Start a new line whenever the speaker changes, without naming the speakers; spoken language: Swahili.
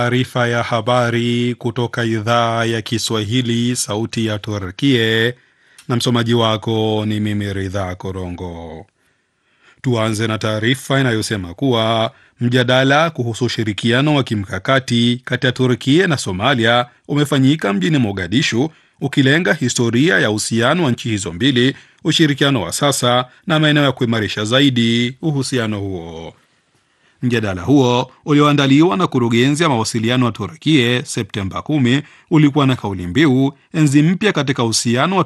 Taarifa ya habari kutoka idhaa ya Kiswahili, sauti ya Turkie, na msomaji wako ni mimi Ridha Korongo. Tuanze na taarifa inayosema kuwa mjadala kuhusu ushirikiano wa kimkakati kati ya Turkie na Somalia umefanyika mjini Mogadishu, ukilenga historia ya uhusiano wa nchi hizo mbili, ushirikiano wa sasa na maeneo ya kuimarisha zaidi uhusiano huo. Mjadala huo ulioandaliwa na kurugenzi ya mawasiliano wa Turkie Septemba 10 ulikuwa na kauli mbiu enzi mpya katika uhusiano wa